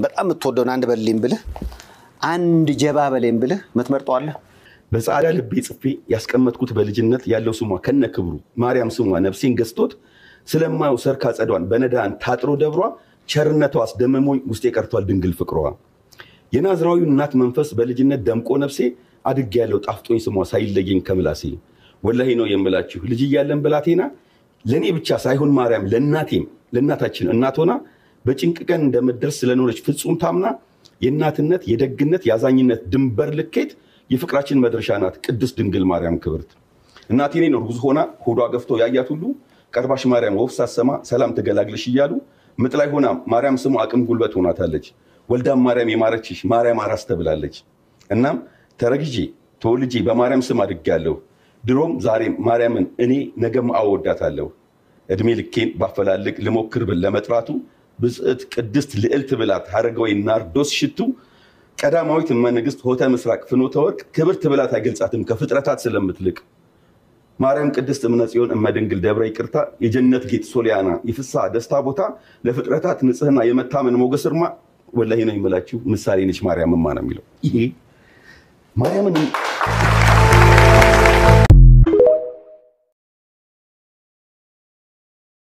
በጣም የምትወደውን አንድ በልልኝ ብልህ አንድ ጀባ በሌም ብልህ የምትመርጠዋለህ? በጻዕዳ ልቤ ጽፌ ያስቀመጥኩት በልጅነት ያለው ስሟ ከነ ክብሩ ማርያም ስሟ ነፍሴን ገዝቶት ስለማየው ሰርካ ጸዷን በነዳን ታጥሮ ደብሯ ቸርነቷ አስደምሞኝ ውስጤ ቀርቷል ድንግል ፍቅሯ የናዝራዊው እናት መንፈስ በልጅነት ደምቆ ነፍሴ አድግ ያለው ጣፍጦኝ ስሟ ሳይለየኝ ከምላሴ ወላሂ ነው የምላችሁ ልጅ እያለን ብላቴና ለእኔ ብቻ ሳይሆን ማርያም ለእናቴም ለእናታችን እናት ሆና በጭንቅ ቀን እንደምትደርስ ስለኖረች ፍጹም ታምና የእናትነት የደግነት የአዛኝነት ድንበር ልኬት የፍቅራችን መድረሻ ናት ቅድስት ድንግል ማርያም ክብርት እናቴ እኔን እርጉዝ ሆና ሆዷ ገፍቶ ያያት ሁሉ ቀርባሽ ማርያም ወፍ ሳሰማ ሰላም ትገላግልሽ እያሉ ምጥ ላይ ሆና ማርያም ስሙ አቅም ጉልበት ሆናታለች። ወልዳም ማርያም የማረችሽ ማርያም አራስ ተብላለች። እናም ተረግዤ ተወልጄ በማርያም ስም አድጌያለሁ። ድሮም ዛሬም ማርያምን እኔ ነገም አወዳታለሁ። እድሜ ልኬን ባፈላልግ ልሞክር ብል ለመጥራቱ ብጽዕት ቅድስት ልዕልት ብላት ሀረጋዊ ናርዶስ ሽቱ ቀዳማዊት እመንግስት ሆተ ምስራቅ ፍኖተ ወርቅ ክብርት ብላት አይገልጻትም ከፍጥረታት ስለምትልቅ ማርያም ቅድስት እምነ ጽዮን እመድንግል ደብረ ይቅርታ የጀነት ጌጥ ሶሊያና የፍስሐ ደስታ ቦታ ለፍጥረታት ንጽህና የመታመን ሞገስ እርማ ወላሂ ነው የምላችሁ ምሳሌ ነች ማርያምማ ነው የሚለው ይሄ ማርያምን